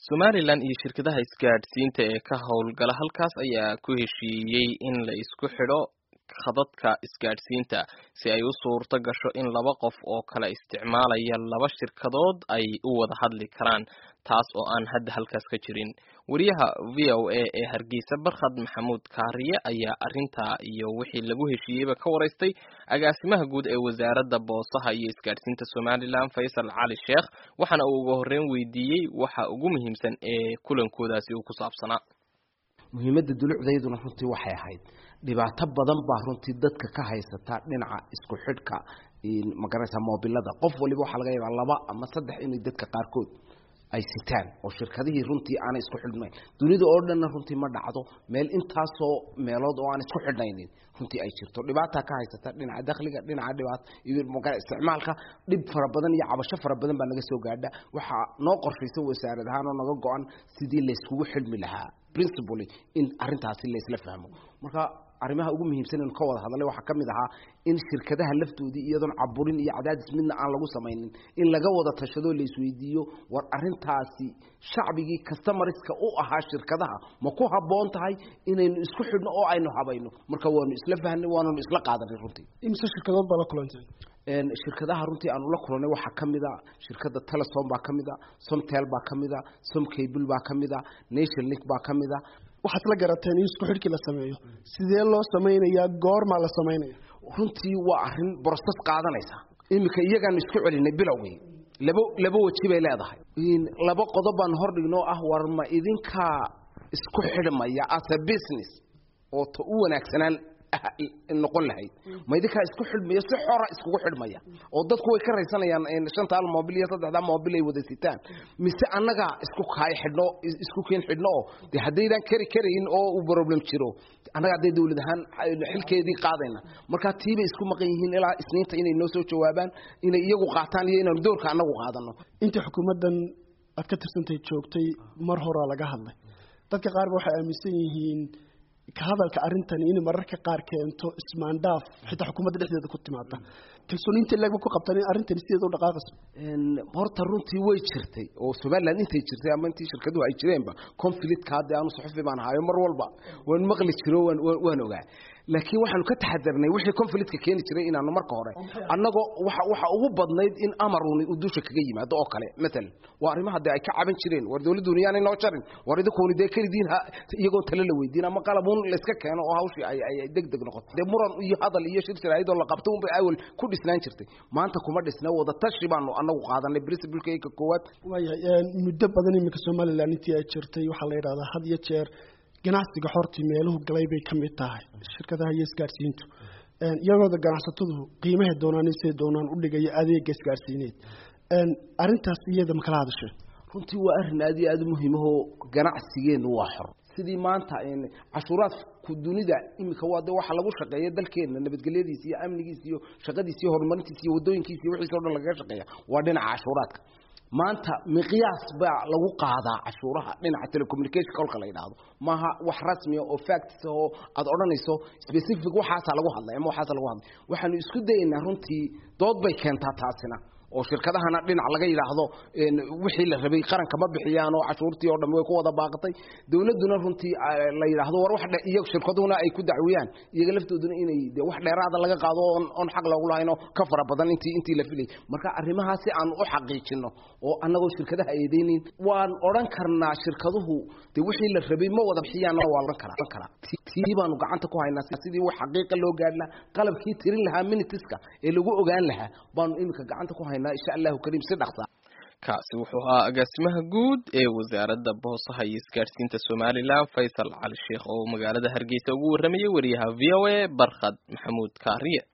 somalilan iyo shirkadaha isgaadhsiinta ee ka howlgala halkaas ayaa ku heshiiyey in la isku xidho khadadka isgaadhsiinta si ay u suurto gasho in laba qof oo kala isticmaalaya laba shirkadood ay u wada hadli karaan taas oo aan hadda halkaas ka jirin wariyaha v o a ee hargeysa barkhad maxamuud kaariye ayaa arrintaa iyo wixii lagu heshiiyeyba ka waraystay agaasimaha guud ee wasaaradda boosaha iyo isgaadhsiinta somalilan faysal cali sheekh waxaana uu uga horreyn weydiiyey waxa ugu muhiimsan ee kulankoodaasi uu ku saabsanaa muhiimadda dulucdayduna runtii waxay ahayd dhibaato badan baa runtii dadka ka haysata dhinaca isku xidhka magaraysa moobilada qof waliba waxaa laga yaabaa laba ama saddex inay dadka qaarkood ay sitaan oo shirkadihii runtii aanay isku xidhnayn dunida oo dhanna runtii ma dhacdo meel intaasoo meelood oo aan isku xidhnaynin runtii ay jirto dhibaata ka haysata dhinaca dakhliga dhinaca dhibaata iyo magaa isticmaalka dhib fara badan iyo cabasho fara badan baa naga soo gaadha waxaa noo qorshaysa wasaarad ahaan oo naga go-an sidii layskugu xidhmi lahaa principally in arrintaasi laysla fahmo marka arrimaha ugu muhiimsan inu ka wada hadalay waxaa ka mid ahaa in shirkadaha laftoodii iyadoon caburin iyo cadaadis midna aan lagu samaynin in laga wada tashadoo laisweydiiyo war arrintaasi shacbigii customariska u ahaa shirkadaha ma ku habboon tahay inaynu isku xidhno oo aynu habayno marka waanu isla fahnay waananu isla qaadanay runtii imse shirkadood baa la kulantay shirkadaha runtii aanu la kulanay waxaa ka mid a shirkadda telesom baa ka mid a somtel baa ka mid a somcable baa ka mid a nation link baa ka mid a waxaad la garateen in isku xidhkii la sameeyo sidee loo samaynayaa goormaa la samaynaya runtii waa arrin broses qaadanaysa iminka iyagaanu isku celinay bilowgii laba laba weji bay leedahay laba qodob baan hor dhignoo ah war ma idinkaa isku xidhmaya as a business oo ta u wanaagsanaan noqon lahayd ma idinkaa isku xidhmaya si xora iskugu xidhmaya oo dadku way ka raysanayaan shanta al mobil iyo saddexda mobil ay wada sitaan mise annagaa isku kaay xidhno isku keen xidhno oo de haddaydaan kari karayn oo uu problem jiro annaga hadday dawlad ahaan xilkeedii qaadayna markaa tiibay isku maqan yihiin ilaa isniinta inay noo soo jawaabaan inay iyagu qaataan iyo inaanu doorka annagu qaadano inta xukuumaddan aad ka tirsantahay joogtay mar horaa laga hadlay dadka qaar ba waxay aaminsan yihiin ka hadalka arrintani inay mararka qaar keento ismaandhaaf xitaa xukuumadda dhexdeeda ku timaada kalsooniinta leegba ku qabtaan in arrintani sideeda u dhaqaaqayso horta runtii way jirtay oo somaliland intay jirtay ama intii shirkaduhu ay jireenba conflictka hadda aanu suxufi baan ahayo mar walba waan maqli jiro waan waan ogaa laakiin waxaanu ka taxadarnay wixii conflictka keeni jiray inaanu marka hore annagoo waxa waxa ugu badnayd in amaruni uu dusha kaga yimaado oo kale matalan waa arrimaha dee ay ka caban jireen war dawladduuni yaanay noo jarin war idinkuuni dee kelidiin iyagoo tale la weydiin ama qalabuun layska keeno oo hawshii ay ay deg deg noqoto dee muran iyo hadal iyo shir shiraayadoo la qabto unbay awal ku dhisnaan jirtay maanta kuma dhisna wada tashi baanu annagu qaadanay principleka koowaad waayahay muddo badan iminka somaliland intii ay jirtay waxaa la yidhahdaa had iyo jeer ganacsiga xortii meeluhu galay bay ka mid tahay shirkadaha iyo isgaadhsiintu iyagooda ganacsatadu qiimahay doonaan siday doonaan u dhigaya adeega isgaadhsiineed arrintaas iyada makala hadashee runtii waa arrin aad iyo aad u muhiimahoo ganacsigeennu waa xor sidii maanta cashuuraadku dunida iminka waa de waxa lagu shaqeeya dalkeenna nabadgelyadiisa iyo amnigiisa iyo shaqadiisa iyo horumarintiisa iyo waddooyinkiisa iyo wixiisa o dhan lagaga shaqeeya waa dhinaca cashuuraadka maanta miqyaas baa lagu qaadaa cashuuraha dhinaca telecommunication kolka la yidhaahdo maaha wax rasmiya oo facts oo aad odhanayso specific waxaasaa lagu hadlay ama waxaasa lagu hadlay waxaanu isku dayaynaa runtii dood bay keentaa taasina oo shirkadahana dhinac laga yidhaahdo wixii la rabay qaranka ma bixiyaan oo cashuurtii oo dhammi way ku wada baaqatay dawladduna runtii la yidhaahdo war wax iyo shirkaduhuna ay ku dacwiyaan iyaga laftooduna inay de wax dheeraada laga qaado oon oon xaq loogu lahaynoo ka fara badan intii intii la filayay marka arrimahaas si aan u xaqiijino oo annagoo shirkadaha eedeynin waan odhan karnaa shirkaduhu de wixii la rabay ma wada bixiyaan waa odhan karaa karaa tii baanu gacanta ku haynaa sidii wax xaqiiqa loo gaadhi lahaa qalabkii tirin lahaa minitiska ee lagu ogaan lahaa baanu iminka gacanta ku haynaa insha allahu kariim si dhaqsa kaasi wuxuu ahaa agaasimaha guud ee wasaaradda boosaha iyo isgaadhsiinta somalilan faysal cali sheekh oo magaalada hargeysa ugu warramayay wariyaha v o a barkhad maxamuud kaariye